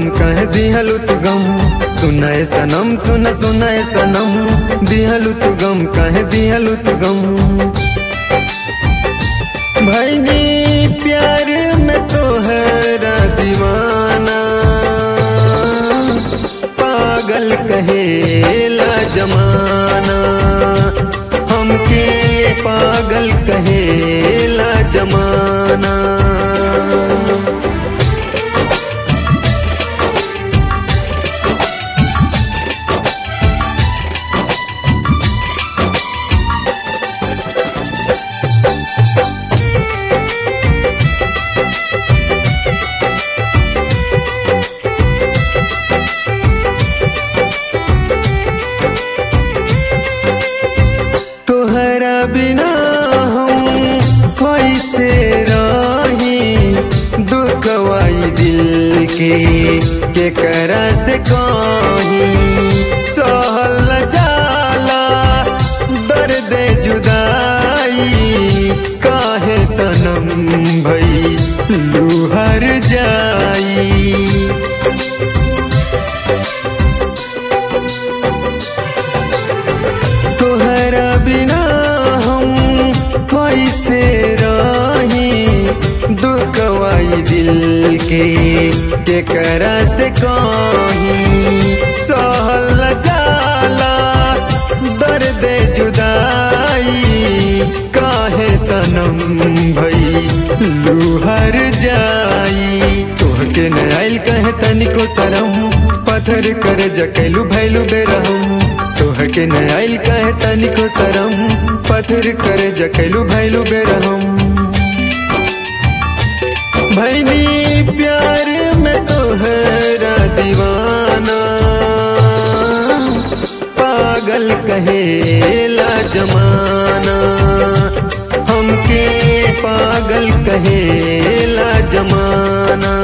कह दिहलु तू गम सुनाए सनम सुन सुनाए सनम दिहलु तू गम कह दिहलु तू गम भैनी प्यार में तोहरा दीवाना पागल कहेला जमाना हमके पागल कहेला जमाना तोहरा बिना हम कैसे रही दुखवाई दिल के के करा से कहीं सहल जाला दर्द जुदाई काहे सनम भई लूहर जाई तोहरा बिना हम कैसे रही दुखवाई दिल के के करा से कहीं सहल जाला दर्द जुदाई काहे सनम भई लूहर जाई तोहके न आइल कहे तनिको शरम पत्थर कर जकैलू भैलू बेरहम तोहके न आइल कहे तनिको शरम पत्थर कर जकैलू भैलू बेरहम भैनी प्यार में तोहरा दीवाना पागल कहेला जमाना हमके पागल कहेला जमाना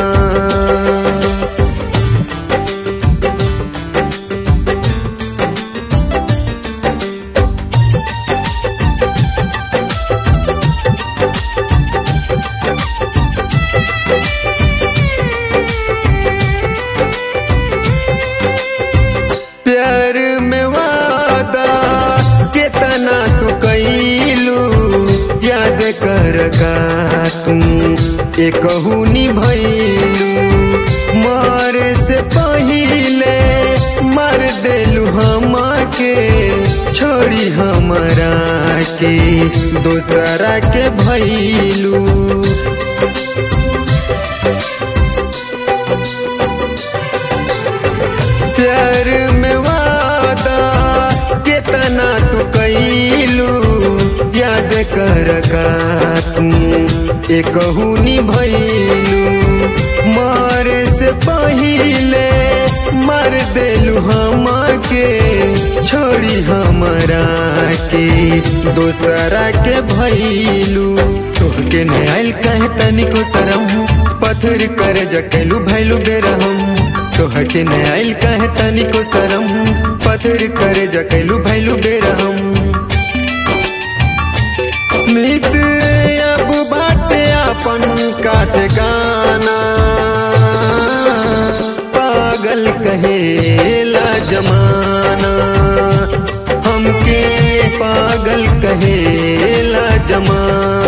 प्यार में वादा कितना तू कैलू याद कर का तू एक निभैलू मार से पहिले मार देलू हम के छोड़ी हमरा के दोसरा के भैलू प्यार में वादा कितना तू कैलू याद कर का तू एक निभैलू मार से पहिले मार देलू हम के छोड़ी हमरा के दोसरा के भैलू तोहके न आइल कहे तनिको शरम पत्थर कर जकैलू भैलू बेरहम तोहके न आइल कहे तनिको शरम पत्थर कर जकैलू भैलू बेरहम मित अब बाटे अपन काट गाना पागल कहेला जमाना हमके पागल कहेला जमाना